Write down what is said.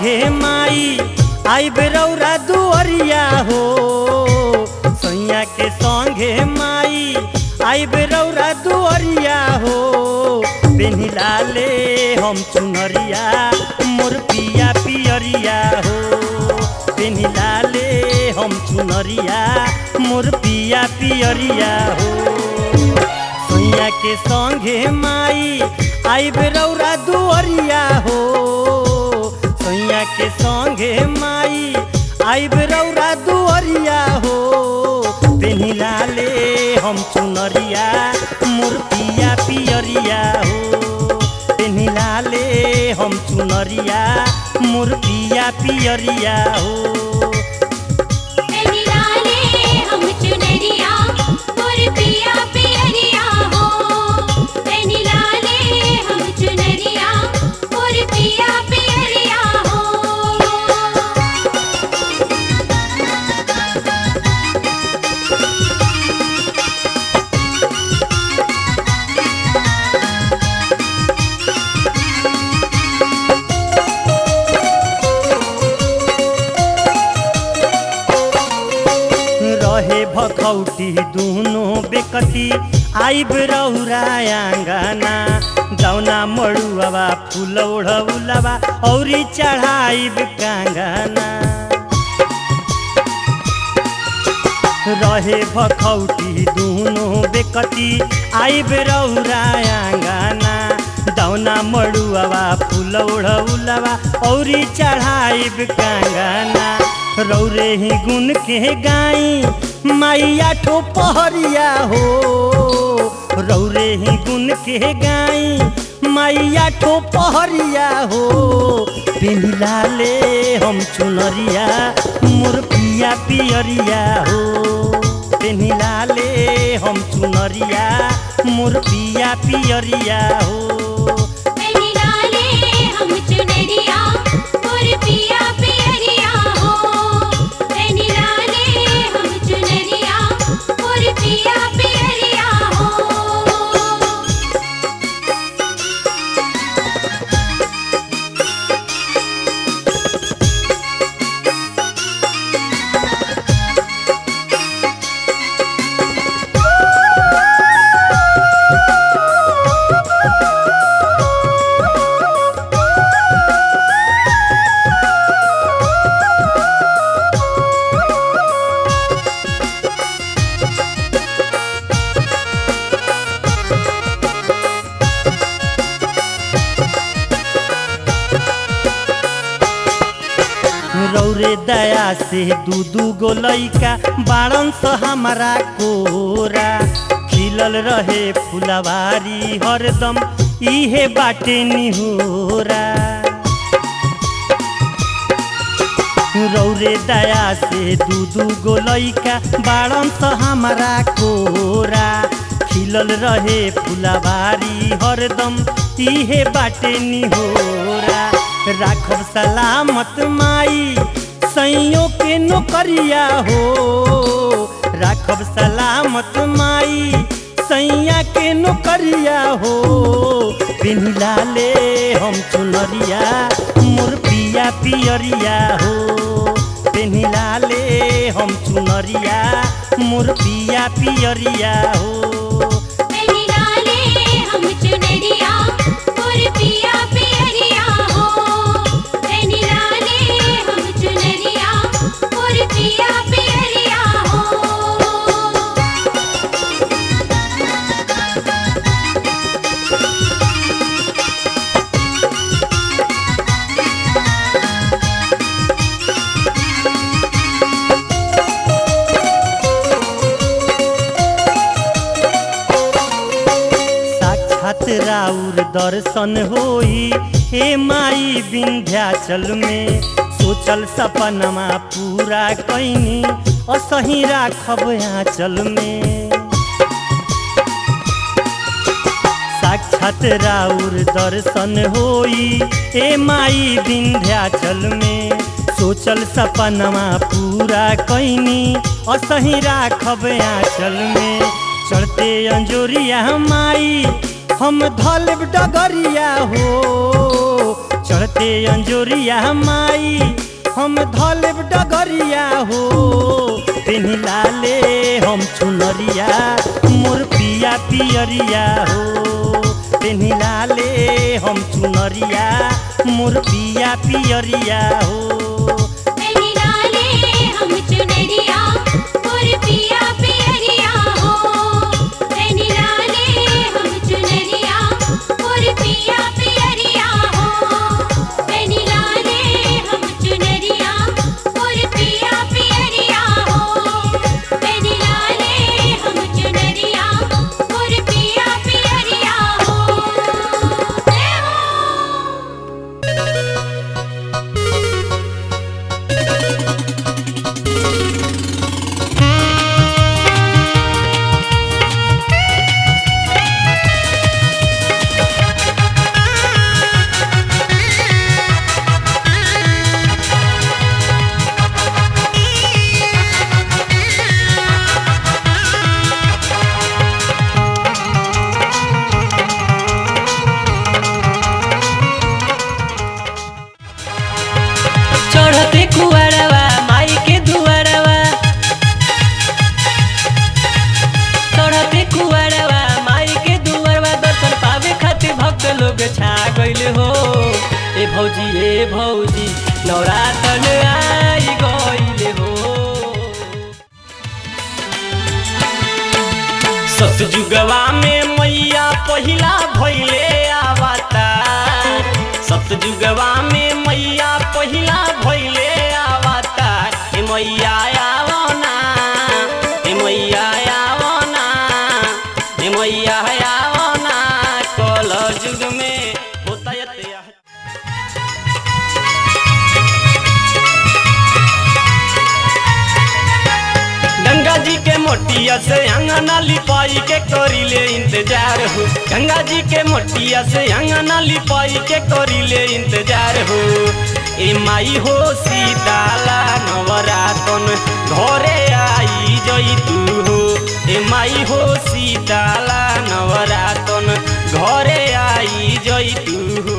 संगे माई आई बेरौरा दुअरिया हो सैया के संगे माई आई बेरौरा दुअरिया हो बेनिला ले हम चुनरिया मोर पिया पियरिया हो बेनिला ले हम चुनरिया मोर पिया पियरिया हो सैया के संगे माई आई बेरौरा दुअरिया हो सैया के संगे माई आई बेरौरा दुअरिया हो पेनिला ले हम चुनरिया मोर पिया पियरिया हो पेनिला ले हम चुनरिया मोर पिया पियरिया हो निराले हम चुनरिया मोर पिया पियरिया हो निराले हम चुनरिया मोर पिया पियरिया हो रहे भखौटी दुनो बेकती आइब रौरा आंगना जौना मड़ुआवा फूल ओढ़ौलवा औरी चढ़ाइब कांगना रहे भखौटी दुनो बेकती आइब रौरा आंगना दौना मड़ुआवा फूल ओढ़ौलवा औरी चढ़ाइब कांगना रौरे ही गुन के गाई माइया ठो पहरिया हो रौरे ही गुन के गाई माइया ठो पहरिया हो पिंडला ले हम चुनरिया मोर पिया पियरिया हो पिंडला ले हम चुनरिया मोर पिया पियरिया हो निराले हम चुनरिया मोर पिया पियरिया हो निराले हम चुनरिया मोर पिया पियरिया हो रौरे दया से दू दू गो लैका बाड़न स हमारा कोरा खिलल रहे फुलवारी हरदम इहे बाटे निहोरा रौरे दया से दू दू गो लैका बाड़न स हमारा कोरा खिलल रहे फुलवारी हरदम इहे बाटे निहोरा राखब सलामत माई सैयों के नौकरिया हो राखब सलामत माई सैया के नौकरिया हो पिन्हला ले हम चुनरिया मोर पिया पियरिया हो पिन्हला ले हम चुनरिया मोर पिया पियरिया हो निराले हम चुनरिया मोर पिया पियरिया हो निराले हम चुनरिया मोर पिया पियरिया हो साक्षात राउर दर्शन होई हे माई विंध्याचल में सोचल सपनमा पूरा कैनी असही राखब आंचल में साक्षात राउर दर्शन होई ए माई विंध्याचल में सोचल सपनमा पूरा कैनी असही राखब आंचल में चढ़ते अंजोरिया माई हम धलब डगरिया हो चढ़ते अंजोरिया माई हम धलेब डगरिया हो पेन्ही लाले हम चुनरिया मोर पिया पियरिया हो पेन्ही लाले हम चुनरिया मोर पिया पियरिया हो पेनी लाले हम चुनरिया और पिया पियरिया हो पेनी लाले हम चुनरिया और पिया पियरिया हो पेनी लाले हम चुनरिया और पिया पियरिया हो पेनी लाले हम चुनरिया और पिया पियरिया हो जय हो चढ़ते कुआरवा माई के दुआरवा चढ़ते कुआरवा माई के दुआरवा दर्शन पावे खातिर भक्त लोग छा गइल हो ए भौजी ए भौजी नवरातन आई गइल हो सतजुगवा में मैया पहिला भैले आवता सतजुगवा में मैया पहिला भैले आवता ए मैया आवना ए मैया आवना ए मैया आवना कल जुग में होता यते गंगा जी के मोटिया से अंगना लिपाई के करीले इंतजार हो गंगा जी के मोटिया से अंगना लिपाई के करीले इंतजार हो ए माई हो सीताला नवरातन घरे आई जई तू हो ए माई हो सीताला नवरातन घरे आई जई तू हो